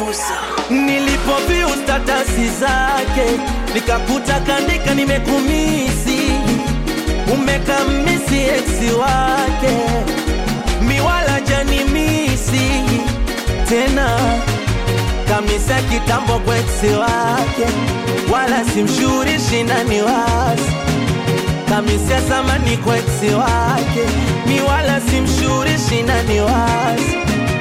Nilipoviu statasi zake nikakuta kandika nimekumisi, umekamisi eksi wake miwala janimisi tena kamisa kitambo kwa eksi wake, wala simshurishi nani wasi kamisia zamani kwa eksi wake, mi wala simshurishi nani wasi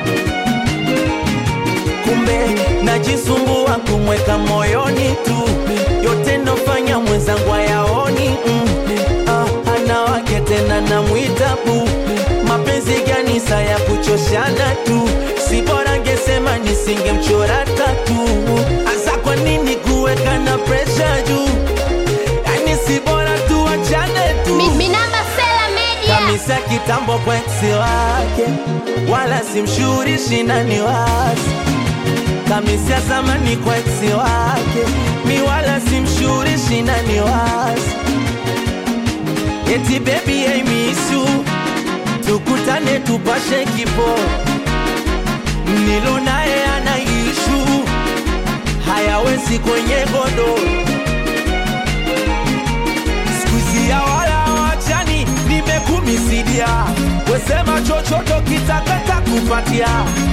kumbe najisumbua kumweka moyoni tu, yote nofanya mwenzangu ayaoni mm. ah, ana wake tena namwita bu, mapenzi gani saa ya kuchoshana tu, si bora ngesema nisingemchora tatu. Asa kwa nini kuweka na presha juu? Yani si bora tuachane tu Mi- Minamba Sela Media. kamisa kitambo kwa eksi wake, wala simshurishi nani wasi kamisia zamani kwa eksi wake, mi wala simshurishi nani wasi eti baby I miss you, tukutane tupashe kipo, nilo naye ana ishu hayawezi kwenye godoro skuizi ya wala wachani, nimekumisidia wesema chochoto kitakata kupatia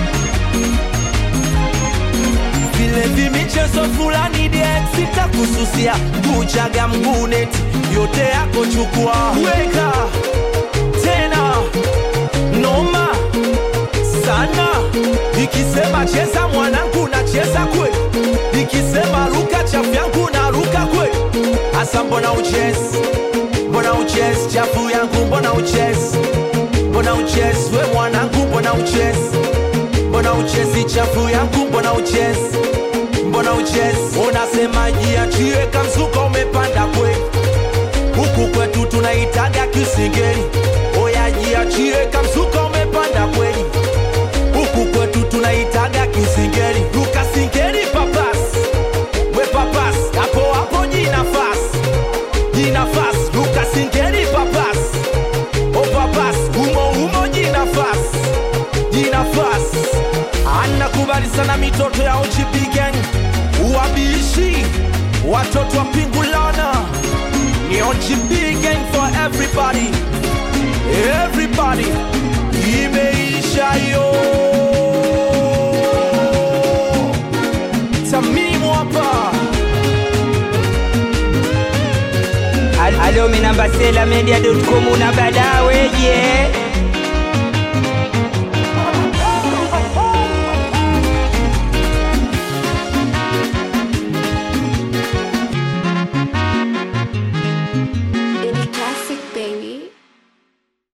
vile vimichezo fulani diex sitakususia kuchaga mguneti yote yako chukua weka tena noma sana ikisema cheza mwanangu nacheza kwe ikisema luka chafu yangu na luka kwe hasa mbona uchezi mbona uchezi chafu yangu mbona uchezi mbona uchezi we mwanangu mbona uchezi mbona uchezi chafu yangu mbona uchezi mbona uchezi unasema jiachie kamzuka umepanda kweli huku kwetu tunaitaga kisingeli oya jiachie kamzuka umepanda kweli huku kwetu tunaitaga kisingeli lukasingeli papas we papas hapo hapo jinafas jinafas lukasingeli papas o papas umo umo jinafas jinafas anakubali sana mitoto ya OGP gang wabishi watoto wa pingulana ni OGP gang for everybody everybody imeisha yo tamimu hapa Alo minamba sela media.com una badaweje